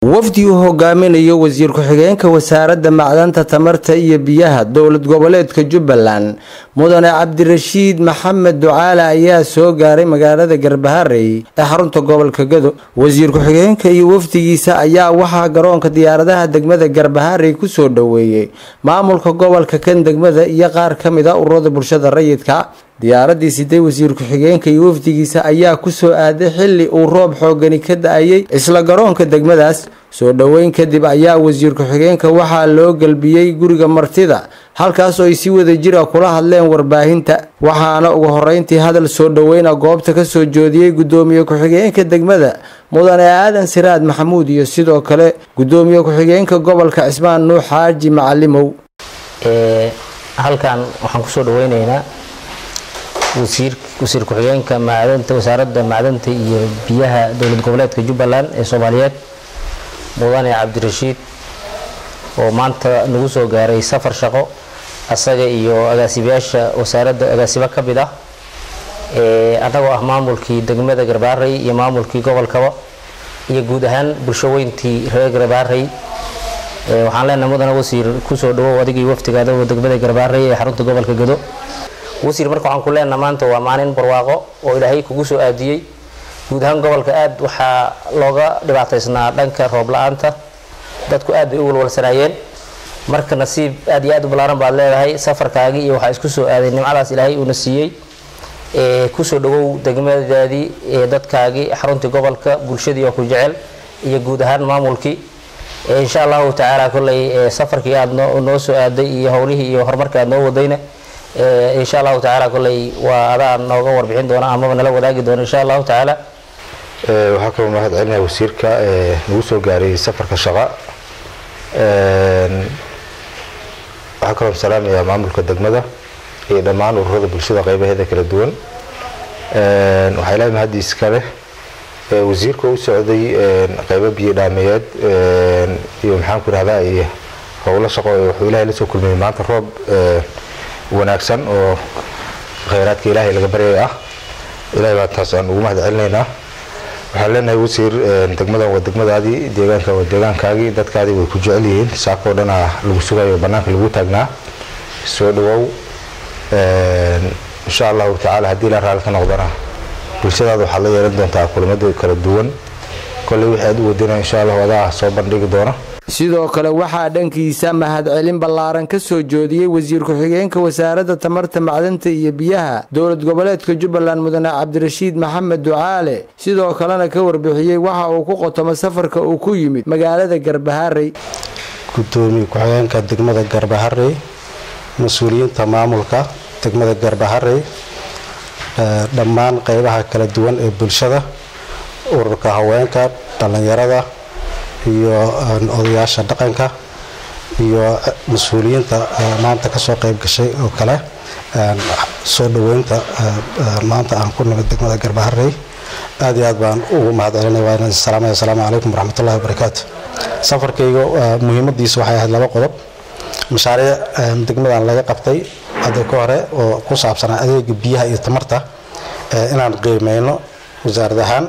wafdi uu hogaaminayo wasiir ku-xigeenka wasaaradda macdanta tamarta iyo biyaha dowlad goboleedka jubbaland mudane cabdirashiid maxamed ducaale ayaa soo gaaray magaalada garbaharey ee xarunta gobolka gado wasiir ku-xigeenka iyo wafdigiisa ayaa waxaa garoonka diyaaradaha degmada garbaharey kusoo dhoweeyey maamulka gobolka kan degmada iyo qaar ka mid a ururada bulshada rayidka diyaaradii siday wasiir ku-xigeenka iyo wafdigiisa ayaa kusoo aaday xili uu roob xoogani ka da-ayay isla garoonka degmadaas soo dhoweyn kadib ayaa wasiir ku-xigeenka waxaa loo gelbiyey guriga martida halkaas oo ay si wada jira kula hadleen warbaahinta waxaana ugu horeyntii hadal soo dhoweyna goobta kasoo joodiyey gudoomiye ku-xigeenka degmada mudane aadan siraad maxamuud iyo sidoo kale gudoomiye ku-xigeenka gobolka cismaan nuux xaaji macalimow halkan waxaan kusoo dhaweyneynaa wasiir wasiir ku-xigeenka macdanta wasaaradda macdanta iyo biyaha dowlad goboleedka jubbaland ee soomaaliyeed mudane cabdirashiid oo maanta nagu soo gaaray safar shaqo asaga iyo agaasibayaasha wasaaradda agaasibo ka mid ah annagoo ah maamulkii degmada garbaarey iyo maamulkii gobolkaba iyo guud ahaan bulsho weyntii reer garbaarey waxaan leenahay mudane wasiir kusoo dhawow adigii waftigaada degmada garbaarey ee xarunta gobolka gado wasiir marka waxaan ku leenaha maanta waa maalin barwaaqo oo ilaahay kugu soo aadiyey guud ahaan gobolka aad waxaa looga dhibaataysnaa dhanka roob la-aanta dadku aad bay u walwalsanaayeen marka nasiib aad iyo aad u ballaaran baad leedahay safarkaagii iyo waxaa isku soo aaday nimcadaas ilaahay uuna siiyey kusoo dhawow degmadaadii dadkaagii xaruntii gobolka bulshadii oo ku jecel iyo guud ahaan maamulkii insha allahu tacaala kolley safarkii aad noo soo aaday iyo howlihii iyo horumarka aad noo wadayna insha allahu tacaala kolley waa adaa nooga warbixin doona amaba nala wadaagi doona insha allahu tacaala waxaa kaloo mahad celinaya wasiirka nagu soo gaaray safarka shaqa waxaa kaloo salaamaya maamulka degmada iyo dhammaan ururada bulshada qaybaheeda kala duwan waxaa ilaahay mahadiis ka leh wasiirka u socday qaybo biyo dhaameyeed iyo maxaan ku ihahdaa iyo howlo shaqo wuxuu ilahay la soo kulmiyey maanta roob wanaagsan oo khayraadka ilaahay laga baryay ah ilahay baa taas aan ugu mahad celinaynaa waxaan leenahay wasiir degmadan waa degmadaadii deegaanka waa deegaankaagii dadkaadii way ku jecel yihiin saakoo dhana lagu sugayo banaanka lagu taagnaa soo dhawow insha allahu tacaala haddii la raali ka noqdana bulshadaada waxaad la yeelan doontaa kulamada kala duwan kolley wixii aad u wadina insha allahu adaa soo bandhigi doona sidoo kale waxaa dhankiisa mahadcelin ballaaran ka soo joodiyey wasiir ku-xigeenka wasaaradda tamarta macdanta iyo biyaha dowlad goboleedka jubbaland mudane cabdirashiid maxamed ducaale sidoo kalena ka warbixiyey waxa uu ku qotomo safarka uu ku yimid magaalada garbaharey gudoomiye ku-xigeenka degmada garbaharey mas-uuliyiinta maamulka degmada garbaharey dhammaan qeybaha kala duwan ee bulshada ururka haweenka dhallinyarada iyo odayaasha dhaqanka iyo mas-uuliyiinta maanta kasoo qeyb gashay oo kale soo dhaweynta maanta aan ku nimid degmada garbaharey aad iyo aad baan ugu mahad celinay waan salaamaya asalaamu calaykum waraxmatullahi wabarakaatu safarkayga muhiimadiisa waxay ahayd laba qodob mashaariic degmadan laga qabtay hadda ka hore oo ku saabsanaa adeega biyaha iyo tamarta inaan qiimeyno wasaarad ahaan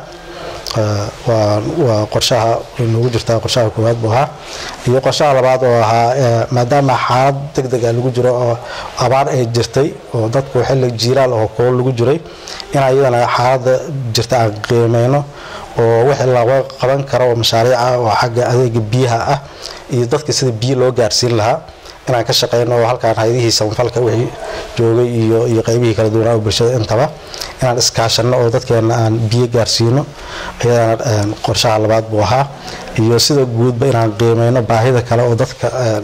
waa qorshaha noogu jirtaa qorshaha koowaad buu ahaa iyo qorshaha labaad oo ahaa maadaama xaalad deg deg a lagu jiro oo abaar ay jirtay oo dadku xilli jiilaal oo kool lagu jiray in ayadana xaaladda jirta aan qiimeyno oo wixii laga qaban karo oo mashaariica oo xagga adeega biyaha ah iyo dadka sida biyo loo gaarsiin lahaa inaan ka shaqeyno oo halkaan hay-adihii samafalka wixii joogay iyo iyo qaybihii kala duwanaa oo bulshada intaba inaan iskaashano oo dadkeena aan biyo gaarsiino ayadana qorshaha labaad buu ahaa iyo sida guudba inaan qiimeyno baahida kale oo dadka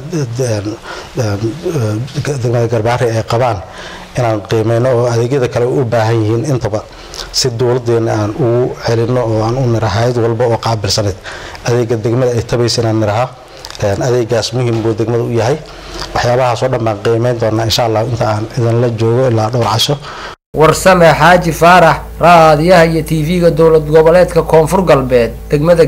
degmada garbaari ay qabaan inaan qiimeyno oo adeegyada kale u baahan yihiin intaba si dowladeena aan ugu celino oo aan u nira hay-ad walba oo qaabilsaneed adeega degmada ay tabaysa inaan niraha adeegaas muhiim buu degmada u yahay waxyaabahaasoo dhan baan qiimeyn doonaa insha allah inta aan idinla joogo ilaa dhowr casho warsame xaaji faarax raadiyaha iyo tv-ga dowlad goboleedka koonfur galbeed degmada